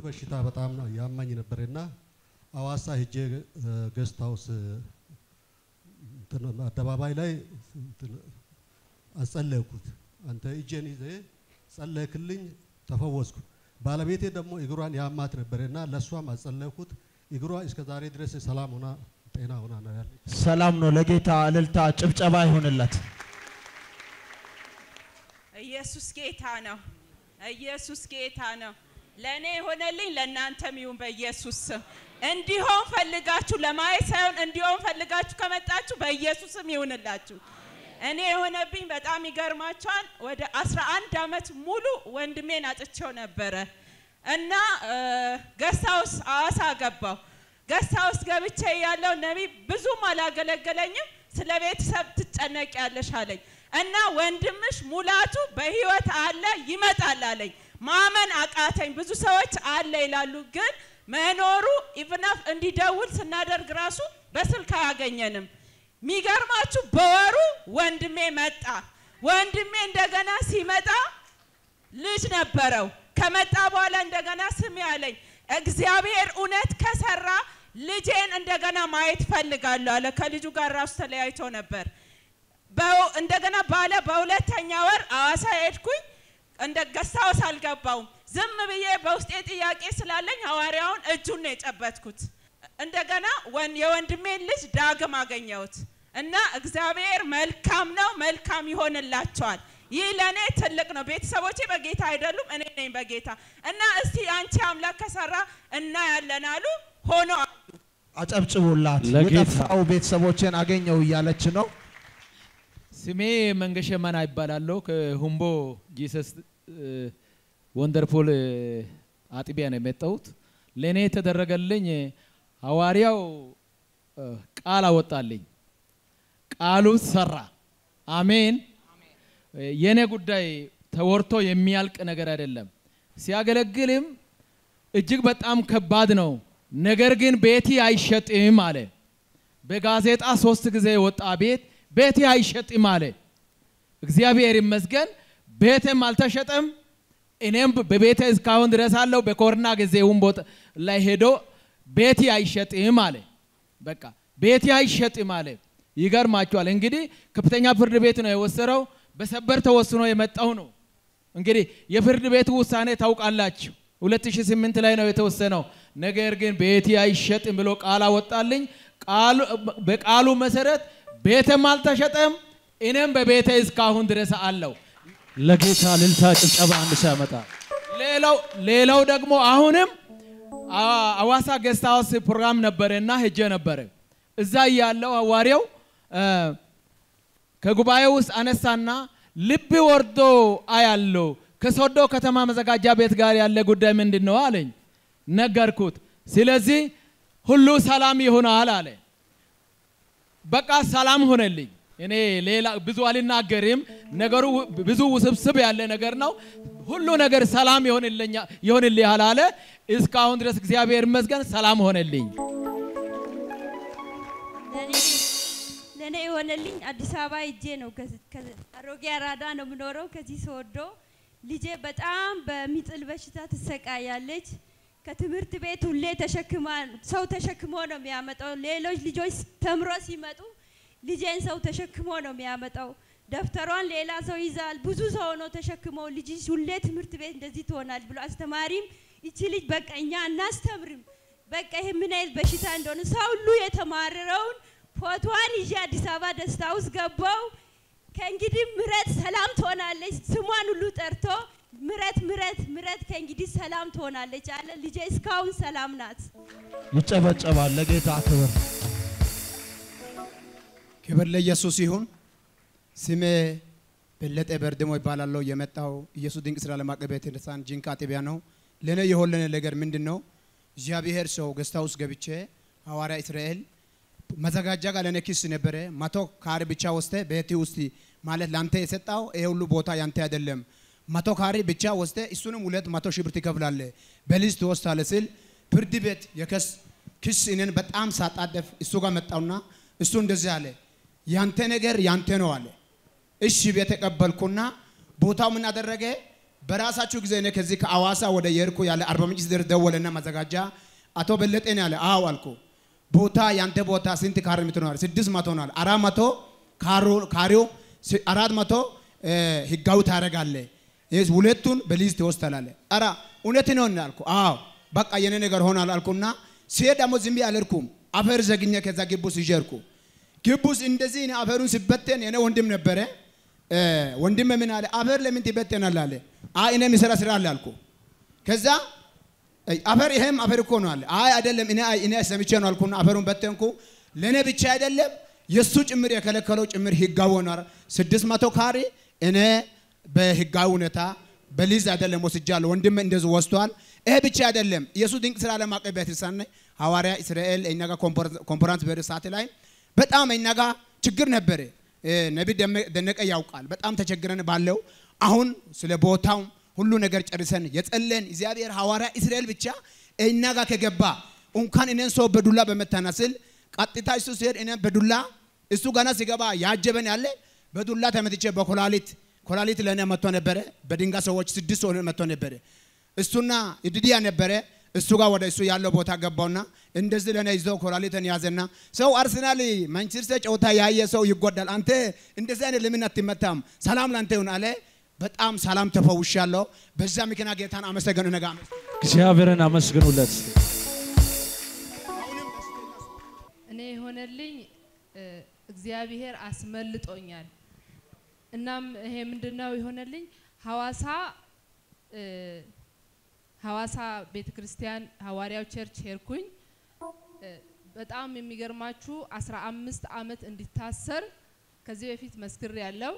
በሽታ በጣም ነው ያማኝ ነበርና አዋሳ ሄጄ ገስት ሃውስ እንትን አደባባይ ላይ እንትን አጸለይኩት። አንተ እጄን ይዘ ጸለይክልኝ፣ ተፈወስኩ። ባለቤቴ ደግሞ እግሯን ያማት ነበርና ለእሷም አጸለይኩት። እግሯ እስከ ዛሬ ድረስ ሰላም ሆና ጤና ሆና ነው ያለች። ሰላም ነው። ለጌታ እልልታ ጭብጨባ ይሁንለት። ኢየሱስ ጌታ ነው። ኢየሱስ ጌታ ነው። ለእኔ የሆነልኝ ለእናንተም ይሁን በኢየሱስ ስም። እንዲሆን ፈልጋችሁ ለማየት ሳይሆን እንዲሆን ፈልጋችሁ ከመጣችሁ በኢየሱስም ይሁንላችሁ። እኔ የሆነብኝ በጣም ይገርማቸዋል። ወደ 11 ዓመት ሙሉ ወንድሜን አጥቼው ነበረ እና ገስታውስ አዋሳ ገባው። ገስታውስ ገብቼ ያለው ነቢይ ብዙም አላገለገለኝም። ስለ ቤተሰብ ትጨነቂያለሽ አለኝ እና ወንድምሽ ሙላቱ በህይወት አለ ይመጣል አለኝ። ማመን አቃተኝ። ብዙ ሰዎች አለ ይላሉ፣ ግን መኖሩ ኢቭናፍ እንዲደውል ስናደርግ ራሱ በስልክ አያገኘንም። የሚገርማችሁ በወሩ ወንድሜ መጣ። ወንድሜ እንደገና ሲመጣ ልጅ ነበረው። ከመጣ በኋላ እንደገና ስሚ አለኝ፣ እግዚአብሔር እውነት ከሰራ ልጄን እንደገና ማየት ፈልጋለሁ አለ። ከልጁ ጋር ራሱ ተለያይቶ ነበር። በው- እንደገና ባለ በሁለተኛ ወር አዋሳ ሄድኩኝ። እንደ ገስታውስ አልገባውም። ዝም ብዬ በውስጤ ጥያቄ ስላለኝ ሐዋርያውን እጁን ነው የጨበጥኩት። እንደገና ወን- የወንድሜን ልጅ ዳግም አገኘሁት እና እግዚአብሔር መልካም ነው፣ መልካም ይሆንላቸዋል። ይህ ለእኔ ትልቅ ነው። ቤተሰቦቼ በጌታ አይደሉም፣ እኔ ነኝ በጌታ እና እስቲ አንቺ አምላክ ከሰራ እናያለን አሉ። ሆኖ አሉ። አጨብጭቡላት። ለጌታ። የጠፋው ቤተሰቦቼን አገኘው እያለች ነው። ስሜ መንገሸ መና ይባላለሁ። ከሁምቦ ጂሰስ ወንደርፉል አጥቢያ ነው የመጣሁት። ለእኔ የተደረገልኝ ሐዋርያው እ፣ ቃል አወጣልኝ። ቃሉ ሰራ። አሜን። እ፣ የኔ ጉዳይ ተወርቶ የሚያልቅ ነገር አይደለም። ሲያገለግልም እጅግ በጣም ከባድ ነው። ነገር ግን ቤቲ አይሸጥም አለ። በጋዜጣ ሶስት ጊዜ የወጣ ቤት ቤቴ አይሸጥም አለ። እግዚአብሔር ይመስገን ቤቴም አልተሸጠም። እኔም በቤቴ እስካሁን ድረስ አለው። በኮሮና ጊዜውም ቦታ ላይ ሄዶ ቤቴ አይሸጥም አለ። በቃ ቤቴ አይሸጥም አለ። ይገርማቸዋል። እንግዲህ ከፍተኛ ፍርድ ቤት ነው የወሰነው። በሰበር ተወስኖ የመጣው ነው። እንግዲህ የፍርድ ቤቱ ውሳኔ ታውቃላችሁ። 2008 ላይ ነው የተወሰነው። ነገር ግን ቤቴ አይሸጥም ብሎ ቃል አወጣልኝ። ቃሉ በቃሉ መሰረት ቤትም አልተሸጠም። እኔም በቤቴ እስካሁን ድረስ አለው። ለጌታ እልልታ ጭብጨባ አንድ ሰው ያመጣል። ሌላው ሌላው ደግሞ አሁንም አ- አዋሳ ጌስት ሃውስ ፕሮግራም ነበረ እና ሄጄ ነበረ። እዛ ያለው ሐዋርያው እ፣ ከጉባኤ ውስጥ አነሳና ልብ ወርዶ አያለው ከሶዶ ከተማ መዘጋጃ ቤት ጋር ያለ ጉዳይ ምንድን ነው አለኝ። ነገርኩት። ስለዚህ ሁሉ ሰላም ይሆናል አለ። በቃ ሰላም ሆነልኝ። እኔ ሌላ ብዙ አልናገርም። ነገሩ ው- ብዙ ውስብስብ ያለ ነገር ነው። ሁሉ ነገር ሰላም ይሆንልኛ ይሆንልሃል አለ። እስካሁን ድረስ እግዚአብሔር ይመስገን ሰላም ሆነልኝ። ለእኔ የሆነልኝ አዲስ አበባ ሄጄ ነው። ከዚ- ከዚ- አሮጌ አራዳ ነው የምኖረው። ከዚህ ስወዶ ልጄ በጣም በሚጥል በሽታ ትሰቃያለች። ከትምህርት ቤት ሁሌ ተሸክማ ሰው ተሸክሞ ነው የሚያመጣው። ሌሎች ልጆች ተምሮ ሲመጡ ልጄን ሰው ተሸክሞ ነው የሚያመጣው። ደብተሯን ሌላ ሰው ይዛል። ብዙ ሰው ነው ተሸክሞ ልጅሽ ሁሌ ትምህርት ቤት እንደዚህ ትሆናል ብሎ አስተማሪም ይቺ ልጅ በቃ እኛ እናስተምርም በቃ ይሄ ምን አይነት በሽታ እንደሆነ ሰው ሁሉ የተማረረውን ፎቶዋን ይዤ አዲስ አበባ ደስታ ውስጥ ገባው። ከእንግዲህ ምረት ሰላም ትሆናለች። ስሟን ሁሉ ጠርቶ ምረት ምረት ምረት ከእንግዲህ ሰላም ትሆናለች አለ። ልጄ እስካሁን ሰላም ናት። ይጨበጨባል። ለጌታ ክብር። ክብር ለኢየሱስ ይሁን። ስሜ በለጠ በርድሞ ይባላለሁ። የመጣው ኢየሱስ ድንቅ ስራ ዓለም አቀፍ ቤተ ክርስቲያን ጂንካ አጥቢያ ነው። ለእኔ የሆነን ነገር ምንድን ነው? እግዚአብሔር ሰው ገስታ ውስጥ ገብቼ ሐዋርያ እስራኤል መዘጋጃ ጋር ለእኔ ኪስ ነበረ። መቶ ካሬ ብቻ ወስደ ቤት ውስጥ ማለት ለአንተ የሰጣው ይሄ ሁሉ ቦታ ያንተ አይደለም። መቶ ካሬ ብቻ ወስደ እሱንም ሁለት መቶ ሺህ ብር ትከፍላለ በሊዝ ትወስዳለ ስል ፍርድ ቤት የከስ ክስ እኔን በጣም ሳጣደፍ እሱ ጋር መጣውና እሱ እንደዚህ አለ፣ ያንተ ነገር ያንተ ነው አለ። እሺ ቤት ተቀበልኩና ቦታው ምን አደረገ? በራሳችሁ ጊዜ እኔ ከዚህ ከአዋሳ ወደ የርኩ ያለ አርባ ምንጭ ድረስ ደወለና ማዘጋጃ አቶ በለጤ ነው ያለ። አዎ አልኩ። ቦታ ያንተ ቦታ ስንት ካሬ ሜትር ነው አለ። ስድስት መቶ ነው አለ። አራት መቶ ካሮ- ካሬው ስ- አራት መቶ እ፣ ህጋዊ ታደርጋለህ። ይህ ሁለቱን በሊዝ ትወስዳለህ። ኧረ እውነት ነው እና አልኩ። አዎ በቃ የኔ ነገር ሆኗል አልኩና ሲሄድ ደግሞ ዝም ብዬ አልሄድኩም። አፈር ዘግኜ ከዛ ግቡስ ይዤ ሄድኩ። ግቡስ እንደዚህ እኔ አፈሩን ሲበተን የኔ ወንድም ነበረ እ፣ ወንድም ምን አለ አፈር ለምን ትበተናል አለ። አይ እኔ የሚሰራ ስራ አለ አልኩ። ከዛ አይ፣ አፈር ይሄም አፈር እኮ ነው አለ። አይ አይደለም እኔ አይ እኔ ሰምቼ ነው አልኩና አፈሩን በተንኩ። ለእኔ ብቻ አይደለም የእሱ ጭምር የከለከለው ጭምር ህጋዊ ሆኗል። ስድስት መቶ ካሬ እኔ በህጋዊ ሁኔታ በሊዝ አይደለም ወስጃለሁ። ወንድም እንደዚህ ወስቷል። ይሄ ብቻ አይደለም ኢየሱስ ድንቅ ስራ ዓለም አቀፍ ቤተክርስቲያን ነኝ። ሐዋርያ እስራኤል እኛ ጋር ኮንፈረንስ በሄደ ሰዓት ላይ በጣም እኛ ጋር ችግር ነበረ። እ፣ ነቢይ ደመ- ደነቀ ያውቃል። በጣም ተቸግረን ባለው አሁን ስለ ቦታው ሁሉ ነገር ጨርሰን የጸለን እግዚአብሔር ሐዋርያ እስራኤል ብቻ እኛ ጋር ከገባ እንኳን እኔን ሰው በዱላ በመታናስል ቀጥታ እሱ ሲሄድ እኔን በዱላ እሱ ገና ሲገባ ያጀበን ያለ በዱላ ተመትቼ በኮላሊት ኮላሊት ለእኔ መጥቶ ነበረ። በድንጋይ ሰዎች ስድስት ሰው መጥቶ ነበረ። እሱና ይድድያ ነበረ። እሱ ጋር ወደ እሱ ያለው ቦታ ገባውና እንደዚህ ለእኔ ይዞ ኮላሊትን ያዘና ሰው አርሰናል ማንቸስተር ጨዋታ ያየ ሰው ይጎዳል። አንተ እንደዚህ አይነት ለምን አትመታም? ሰላም ላንተ ይሁን አለ። በጣም ሰላም ተፈውሻለሁ። በዛ ምክንያት ጌታን አመሰገኑ። ነገ እግዚአብሔርን አመስግኑለት። እኔ የሆነልኝ እ፣ እግዚአብሔር አስመልጦኛል። እናም ይሄ ምንድነው የሆነልኝ ሐዋሳ እ፣ ሐዋሳ ቤተ ክርስቲያን ሐዋርያው ቸርች ሄድኩኝ። እ፣ በጣም የሚገርማችሁ አስራ አምስት አመት እንዲታሰር ከዚህ በፊት መስክር ያለው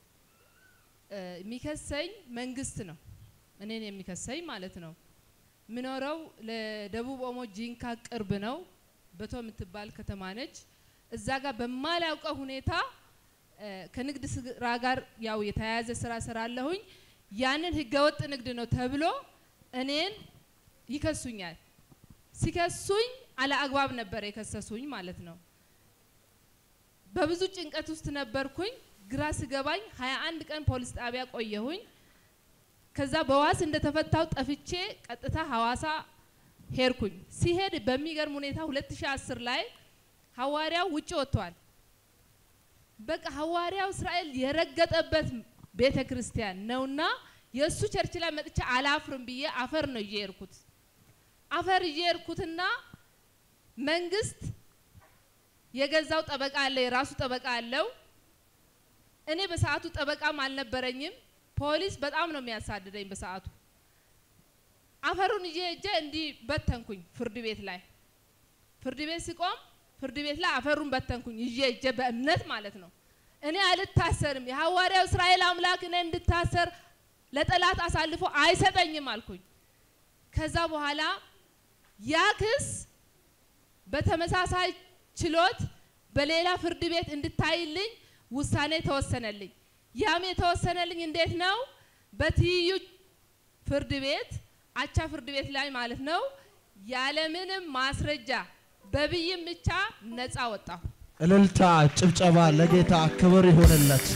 የሚከሰኝ መንግስት ነው። እኔን የሚከሰኝ ማለት ነው። ምኖረው ለደቡብ ኦሞ ጂንካ ቅርብ ነው። በቶ የምትባል ከተማ ነች። እዛ ጋር በማላውቀው ሁኔታ እ፣ ከንግድ ስራ ጋር ያው የተያያዘ ስራ ስራለሁኝ። ያንን ህገወጥ ንግድ ነው ተብሎ እኔን ይከሱኛል። ሲከሱኝ አለ አግባብ ነበር የከሰሱኝ ማለት ነው። በብዙ ጭንቀት ውስጥ ነበርኩኝ። ግራ ስገባኝ 21 ቀን ፖሊስ ጣቢያ ቆየሁኝ። ከዛ በዋስ እንደተፈታው ጠፍቼ ቀጥታ ሐዋሳ ሄድኩኝ። ሲሄድ በሚገርም ሁኔታ 2010 ላይ ሐዋርያው ውጭ ወጥቷል። በቃ ሐዋርያው እስራኤል የረገጠበት ቤተ ክርስቲያን ነውና የእሱ ቸርች ላይ መጥቼ አላፍርም ብዬ አፈር ነው ይዤ የሄድኩት። አፈር ይዤ የሄድኩትና መንግስት የገዛው ጠበቃ አለ፣ የራሱ ጠበቃ አለው። እኔ በሰዓቱ ጠበቃም አልነበረኝም። ፖሊስ በጣም ነው የሚያሳድደኝ በሰዓቱ። አፈሩን ይዤ እጄ እንዲህ በተንኩኝ ፍርድ ቤት ላይ ፍርድ ቤት ሲቆም ፍርድ ቤት ላይ አፈሩን በተንኩኝ ይዤ እጄ በእምነት ማለት ነው። እኔ አልታሰርም፣ የሐዋርያው እስራኤል አምላክ እኔ እንድታሰር ለጠላት አሳልፎ አይሰጠኝም አልኩኝ። ከዛ በኋላ ያ ክስ በተመሳሳይ ችሎት በሌላ ፍርድ ቤት እንድታይልኝ ውሳኔ ተወሰነልኝ። ያም የተወሰነልኝ እንዴት ነው? በትይዩ ፍርድ ቤት አቻ ፍርድ ቤት ላይ ማለት ነው። ያለምንም ማስረጃ በብይን ብቻ ነፃ ወጣሁ። እልልታ፣ ጭብጨባ ለጌታ ክብር ይሁንለት።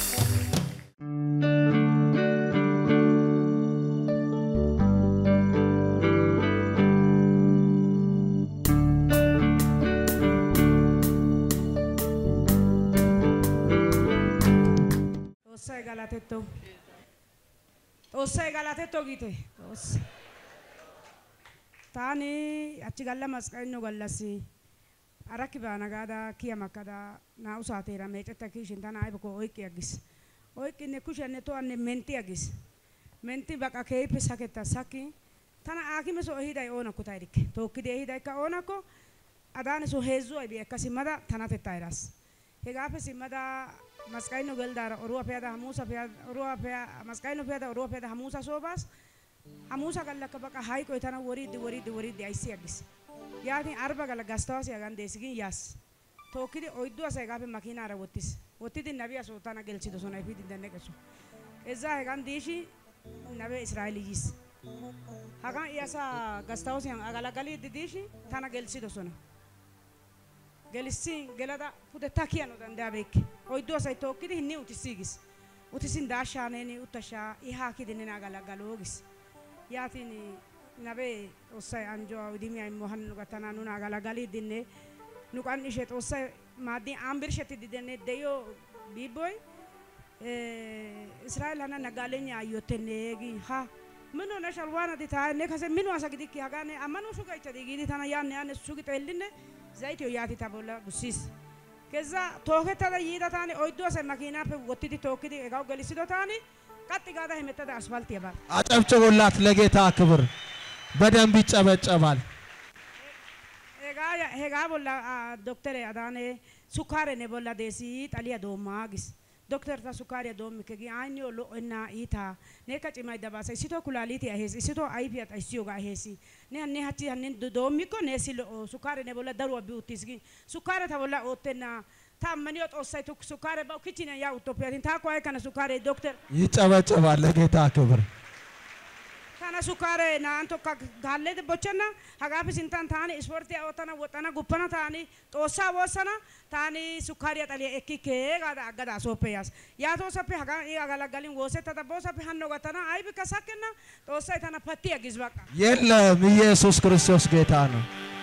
Xoossay galatetto. Xoossay galatetto giite. Xoossa. Taani hachchi galla masqalinno gallassi arakki baana gaada kiya makkada naa"u saateera meecetta kiishin tana aybakko oyqqi aggis. Oyqqinne kushiyanne tohanne mentti aggis. Mentti baqa keehippe saketta sakkin tana aakime soo ehiday oonakko ta erikke. Tookkidi ehidaykka oonakko adaane soo heezzu aybi ekka simmada tanatettaa eraas. Hegaappe simmada masqalinno geldaara oruwa pe'ada hamuusa pe'ada oruwa pe'a masqalinno pe'ada oruwa pe'ada hamuusa soo baas. hamuusa gallakka baqa hayqoy tana woriiddi woriiddi woriiddi ayssi aggis yaatin arba galla gastawaasi hagan dees gin yaas tookkidi oyddu asay hegaappe makiinaara wottis wottidi nabiya soo tana gelsidosona efiidi denneqeso ezzaa hegan diishi nabe israa'eeli yiis hagan i asaa gastawoosiyan agalagaliiddi diishi tana gelsidosona gelissin gelada pude ta kiyano danddayabeekke oyddu asay tookkidi hinni utissiigis utisin daashaaneeni uttashaa i haakidinina agalagaloogis yaatin nabe xoossay anjuwa idimiya immo han nu gattana nuna agalagaliidinne nu qan'ishe xoossay maaddin an birshshetidi denne de'iyo biibboy israa'el hana nagaalenya ayyottenne gi ha mino ne shalwaanati taa ne kase mino asa gidikki hagaa ne ammano shugaychadi giidi tana yaanne yaanne sugi xeellinne zaytiyo yaati ta bolla gussiis ከዛ ቶከተደ ይዳ ታኒ ኦይዶ ሰ መኪና ፔ ወትዲ ቶክዲ ኤጋው ገሊሲዶ ታኒ ቀጥ ጋዳ ሄመተደ አስፋልት የባል አጨብጭቡላት ለጌታ ክብር። በደንብ ይጨበጨባል። ኤጋ ሄጋ ቦላ ዶክተር አዳኔ ሱካሬ ነ ቦላ ዴሲ ጣሊያ ዶማጊስ ዶክተር ታ ሱካሬ ዶም ከጊ አኞ ሎ እና ኢታ ኔ ከጭማ ይደባሰ ሲቶ ኩላሊት ያሄስ ሲቶ አይፒ ያጣይሲዮ ጋ ሄሲ ኔ ኔ ሀቲ ሀንን ዶሚ ኮ ኔ ሲሎ ሱካሬ ነ ቦላ ደሩ ቢውቲስ ጊ ሱካሬ ታ ቦላ ኦቴና ታመኒዮ ጦሳይ ቱ ሱካሬ ባው ኪቺነ ያ ኡቶፒያቲን ታ ኳይ ከነ ሱካሬ ዶክተር ይጨበጨባል ለጌታ ክብር። kana sukare naan tokko gaallee bochana hagaafi sintaan taani ispoortii ootana woxana guppana taani xoossaa woossana taani sukkaariya xaliya ekki kee gaada aggada sooppe yaas yaatoo sappe hagaa i agalagalin woosettada boo sappe hanno gattana aybikka sakkenna xoossay tana patti aggis baqa የለም ኢየሱስ ክርስቶስ ጌታ ነው።